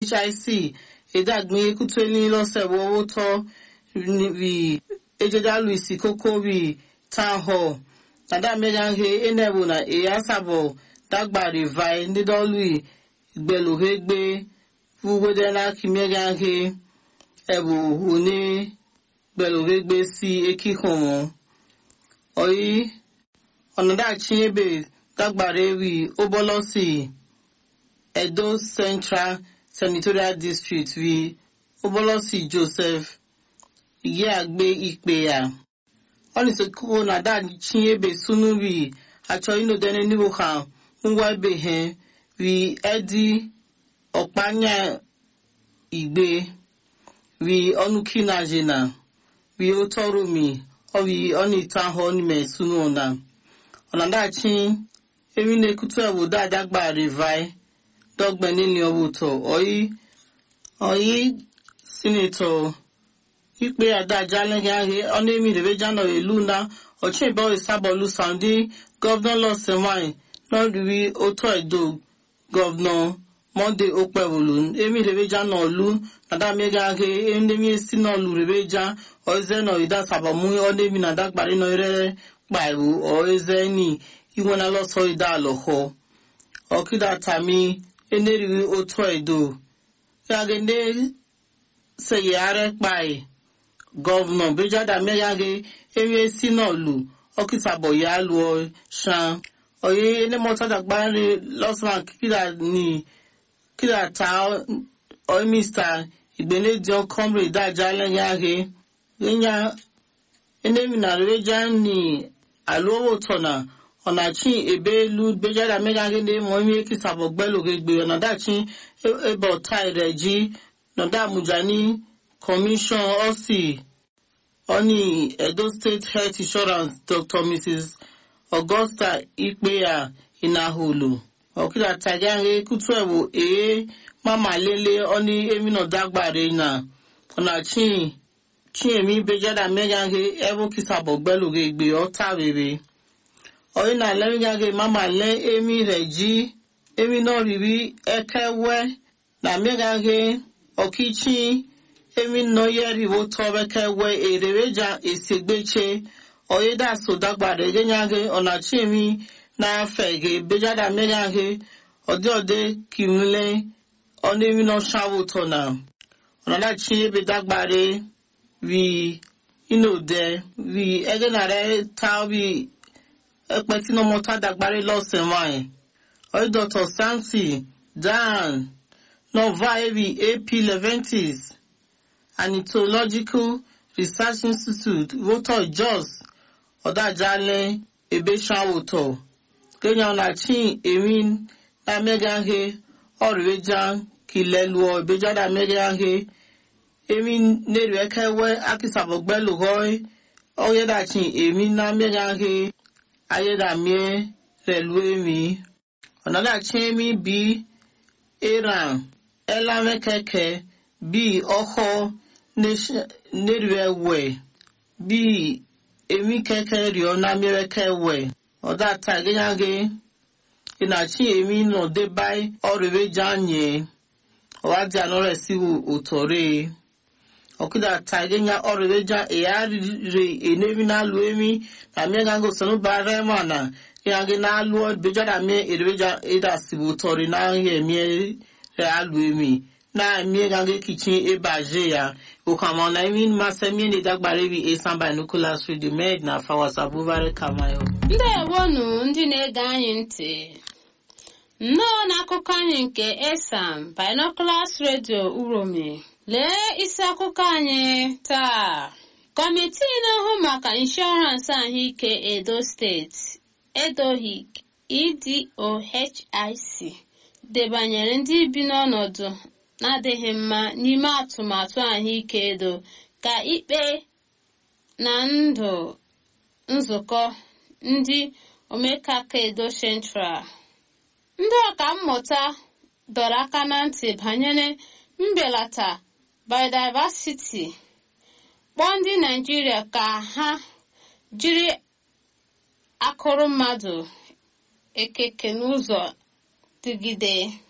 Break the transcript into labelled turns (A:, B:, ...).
A: hic ìdàgbìn ekutu ní lọ́sẹ̀ owó tọ́ rí ejeja luisi kókó rí town hall nàdá mẹ́gànhe enebu na eyasabo dagbari vai ndịdọlụ ìgbẹ̀lùhẹ́gbẹ́ fúgbẹ́dẹ́lá kí mẹ́gànhe ẹ̀bù òní gbẹ̀lùhẹ́gbẹ́ sí ekíkùn wọn. ọ̀yí ọ̀nàdàchi ebe dagbari rí óbọ́lọ́sì edo central senatorial district rí óbọ́lọ́sì joseph ìyẹ́ àgbé ìpè à. ọ̀nìsọ̀kọ́ nàdàchi ebe sunu rí àjọ inodẹ́ni níwò kan ngwa ebe he rí ẹ́dí ọ̀pányà ìgbé rí ọnùkínàjìnà rí ótọ́rọ̀mì ọ̀rí ọ̀nìtàhọ́ nímẹ̀ sunu ọ̀nà ọ̀nàdàchi emi na-ekutu obodo adagba rivai dọgbe nini ọwụtọ ọyị ọyị sinetọ ikpe adaja alẹghị ahị ọnụ emi rebeja nọ elu na ọchịbe ọrịsabọlu saudi gọvanọ lọsẹwanyị lọrịrị otu edo gọvanọ monde okpewolu emi rebeja nọ lu nadamega ahị endemi esi n'ọlụ rebeja ọize nọ ida sabamu ọnụ emi na adagbari nọ ire kpaiwu ọize ni iwe na lọsọ ida alọhọ ọkịda tami enerighị otu edo yagende seyare kpai gọvanọ bejada megaghe emi esi n'ọlụ ọkịtabọ ya lụọ shan oye enemọtadagbari lọsman kida ni kida ta oimista igbenedion comrade daja lẹyìn ahẹ yẹnya enemina reja ni alụọwọ tọna ọ̀nàchi ebe elu gbejada megaghe ndị mụ ime kisabọ gbelogegbe ọ̀nàdachi ebe ọta rẹ̀ ji nọ̀dá mujani commission ọ̀sì ọ̀nì edo state health insurance dr mrs augusta ikpeya inahulu ọ̀kìlà tàgé kutu ẹ̀wò èé mama lele ọ̀nì emina dagbare na ọ̀nàchi chiemi gbejada megaghe ebe kisabọ gbelogegbe ọta rere ọyìn náà lẹ́yìn gàgé mama lẹ́ èmi rẹ̀ jí èmi náà rírí ẹ̀kẹ́ wẹ́ nà mẹ́gàgé ọ̀kíchí èmi náà yẹ ríwo tọ́ ẹ̀kẹ́ wẹ́ èrèwéjà èsègbèche ọyìn dà sódàgbà rẹ̀ gẹ́gàgé ọ̀nàchí èmi náà fẹ̀gẹ̀ bẹ́jàdà mẹ́gàgé ọdẹ ọdẹ kìmílẹ̀ ọ̀nà èmi náà ṣàwò tọ̀nà ọ̀nàdàchí ebe dàgbà rẹ̀ rí inú dẹ rí ẹgẹ́ nà rẹ̀ tá rí ẹpẹ tí ọmọ tá dàgbárí lọ́sẹ̀ wáyé ọ̀rẹ́ dr santi dan nova evi ap leventis anitological research institute rotor jos ọ̀dàjálẹ̀ ebesawotọ̀ kenya ọ̀nàchin erin amẹ́gàhe ọ̀rẹ́jà kìlẹ̀lùọ̀ ìbẹ́jáde amẹ́gàhe erin nèrè ẹ̀kẹ́wẹ́ akísàbọ̀gbẹ́lùhọ́ ọ̀yẹ́dàchin erin amẹ́gàhe ayédàmíẹ pẹ̀lú èmi ọ̀nàdàchi èmi bí iran ẹlámẹ́kẹ́kẹ́ bí ọkọ̀ nírìẹ̀wẹ̀ bí èmi kẹ́kẹ́ rí ọ̀nà mìírẹ́kẹ́wẹ̀ ọ̀dà tàgéyàgé ìnàchi èmi nà dé báyìí ọ̀rẹ́wé jáànyé ọ̀wádìí àná rẹ̀ sí òtọ̀rẹ́ ọkida tagenya ọrịreja eyarire enebi na-alụ emi na mie gango sanu bara ema na yangi na-alụ bejada mie erebeja eda sibu tori na ihe mie re alụ emi na mie gango kichin ebe aje ya ukama na imi mase mie ne dagbara ebi esan binoculars radio med na fawasa bubare kamayo
B: ndewonu ndị na-ege anyị ntị nnọọ n'akụkọ anyị nke esam binoculars radio uromi lee isi akụkọ anyị taa kọmitii na-ahụ maka inshọransị ahụike edo steeti edohic edohic debanyere ndị bi n'ọnọdụ na-adịghị mma n'ime atụmatụ ahụike edo ka ikpe na ndụ nzukọ ndị omekaka edo central ndị ọka mmụta dọrọ aka na ntị banyere mbelata biodiversity kpọọ ndị naijiria ka ha jiri akụrụ mmadụ ekeke n'ụzọ dịgide